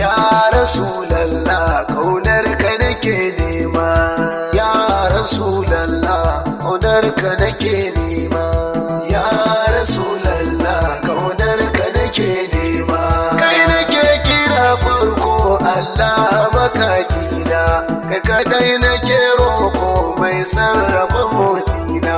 ya rasulallah kaunar ka nake nema ya rasulallah kaunar ka nake nema ya rasulallah kaunar ka nake nema kai nake kira farko Allah makakina kai kadai nake roko mai sarrafa motsina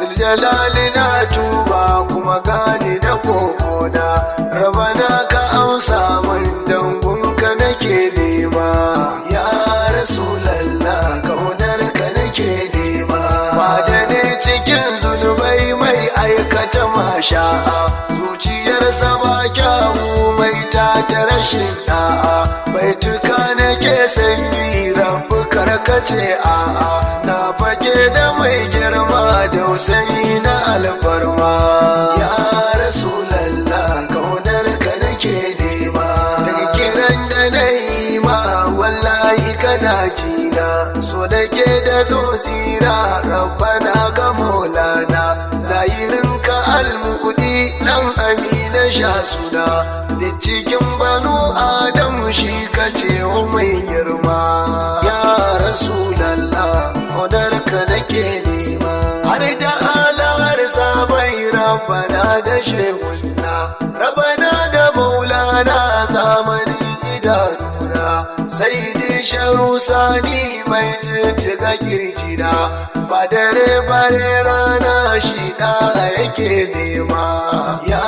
jalali na tuba kuma gani da kokona rabana ka amsa min dangunka nake nema ya rasulallah kaunar ka nake nema ba da ne cikin zunubai mai aikata masha'a zuciyarsa ba kyawu mai ta ta rashin da'a bai tuka nake sanyi rabu karkace a'a na fage da mai girma da usayi na alfarma ya rasulallah kaunar ka nake nema daga kiran da na yi ma wallahi kana jina so da ke da dozira rabbana ga maulana zahirin ka almudi dan amina sha suna da cikin banu adam shi ka ce mai girma ya rasulallah odar ka nake nema har da alar sabai rabbana da shehunna rabbana da maulana zamanin idanuna sai dai sharu sani mai jijjiga kirjina ba dare bare rana shi da yake nema ya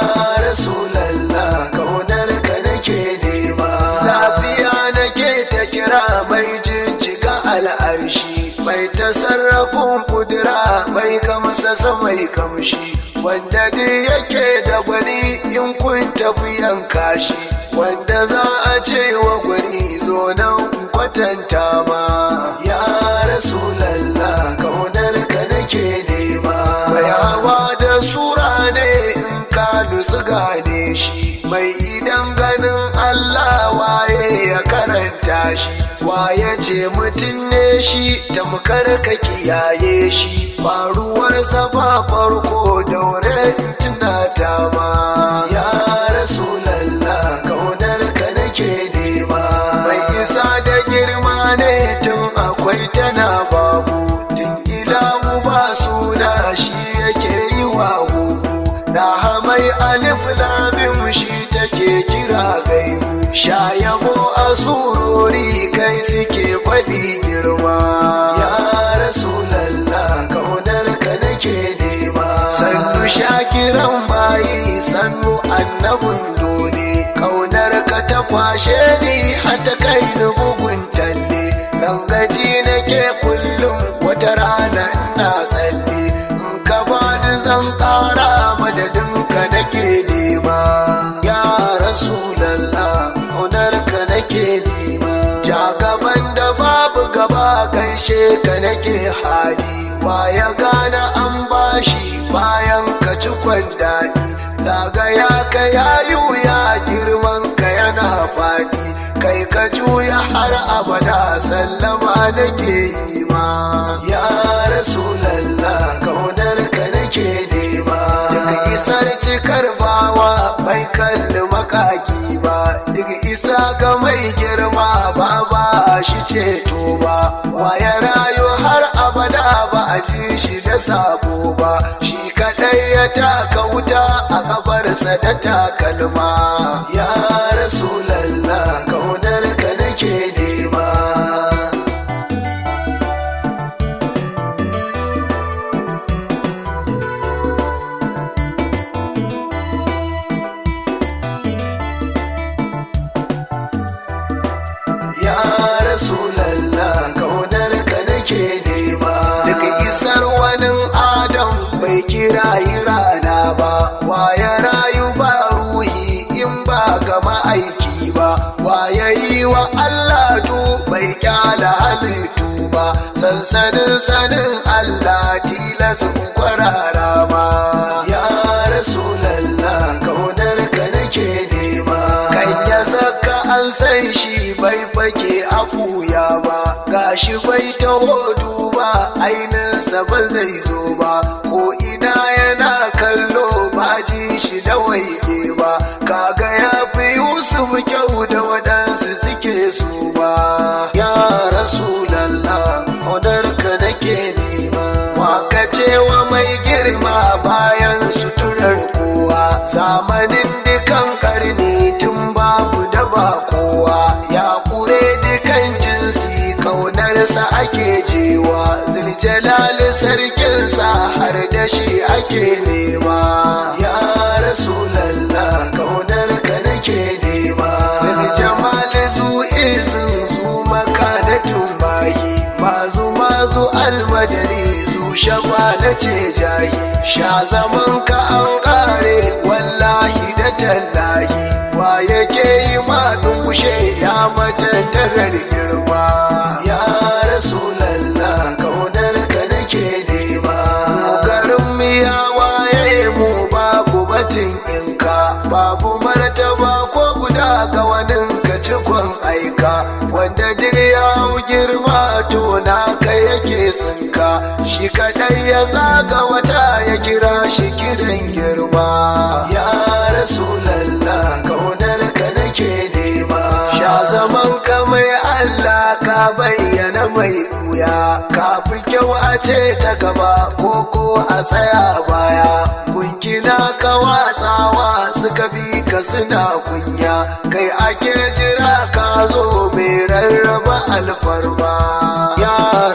rasulallah kaunar ka nake nema lafiya nake ta kira mai jijjiga al'arshi mai tasarrafin kudura mai kamsasa mai kamshi wanda dai yake da gwani in kun tafi yanka shi wanda za a ce wa gwani zo nan kwatanta ma ya rasulallah kaunar ka nake nema bayawa da sura ne in ka nutsu gane shi mai idan ganin Allah waye ya karanta shi waye ce mutum ne shi tamkar ka kiyaye shi faruwar safa farko daure tunata ma ya rasulallah kaunar ka nake nema mai isa da girma ne tun akwai tana babu tun ilahu ba suna shi yake yi wa huku da hamai alif lamim shi take kira gaibu sha yabo a surori kai suke faɗi girma ya rasulallah kaunar ka nake nema sannu shakiran bayi sannu annabin dole kaunar ka ta kwashe ni hata kai ni bugun talle dan gaji nake kullum wata rana ina tsalle in ka bani zan ƙara madadin ka nake nema ya rasulallah kaunar ka nake nema ja gaban da babu gaba gaishe ka nake hali ya gane an bashi bayan ka ci daɗi zagaya ka yayu ya girman ka yana faɗi kai ka juya har abada sallama nake yi ma ya rasulallah kaunar ka nake nema daga isar cikar bawa bai kalli makaki ba daga isa ga mai girma ba ba shi ceto ba waya rayu har abada ba a ji shi da sabo ba shi kadai ya taka wuta a kabarsa da takalma ya rasulallah kaunar ka nake nema ya rasulallah kaunar ka nake nema daga isar wani adam bai kira yi rana ba ya rayu ba ruhi in ba ga ma'aiki ba ya yi wa Allah du bai kyala halittu ba sansanin sanin Allah tilas kwarara ma ya rasulallah kaunar ka nake nema kan ya zaka an san shi bai fake a kuya ba gashi bai taho duba ainihinsa ba zai zo ba ko ina yana kallo ba ji shi da waige ba kaga ya fi yusuf kyau da waɗansu ake nema ya rasulallah kaunar ka nake nema zai jamali zu izin zu maka da tumbayi mazu mazu almadari zu shaba na ce jahi sha zaman ka an kare wallahi da tallahi wa yake yi ma dungushe ya matattarar girma ya rasulallah kaunar ka nake nema garin miya waye mu babu batin inka babu martaba ko guda ga wanin ka cikon aika wanda duk ya girma to naka yake tsinka shi kadai ya zaga wata ya kira shi kiran girma ya rasulallah kaunar ka nake nema sha zaman ka mai Allah ka bayyana mai buya ka fi kyau a ce ta gaba ko ko a tsaya baya kunkina ka watsawa suka bi ka suna kunya kai ake jira ka zo mai rarraba alfarma ya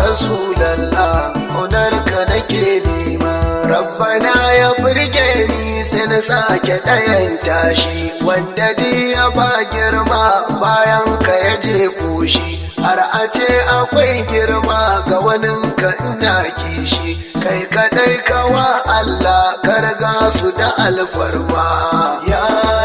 rasulallah onar ka nake nema rabbana ya burge ni sai na sake ɗayan tashi wanda di ya ba girma bayan ka ya je koshi har a ce akwai girma ga wanin ka ina kishi kai kadai kawa Allah karga su da alfarma ya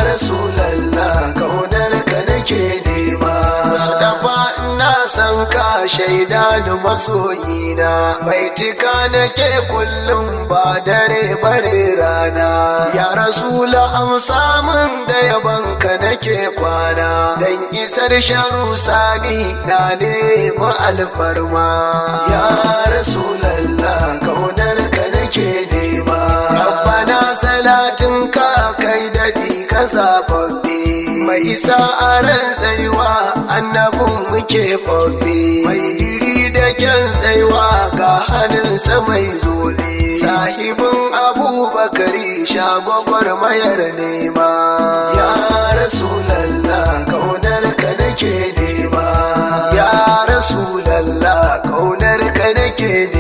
rasulallah kaunar ka nake nema musu dafa ina san ka shaida ni masoyina bai tika nake kullum ba dare bare rana ya rasula amsa min da yabanka nake kwana dan isar sharu sani na nemi alfarma ya rasulallah kaunar ka nake nema rabbana salatin ka kai dadi ka zababbe mai isa a ran tsayuwa annabin muke babbe mai iri da kyan tsayuwa ga hannunsa mai zobe sahibin abubakari shagwagwar mayar nema ya rasulallah kaunar ka nake nema ya rasulallah kaunar ka nake nema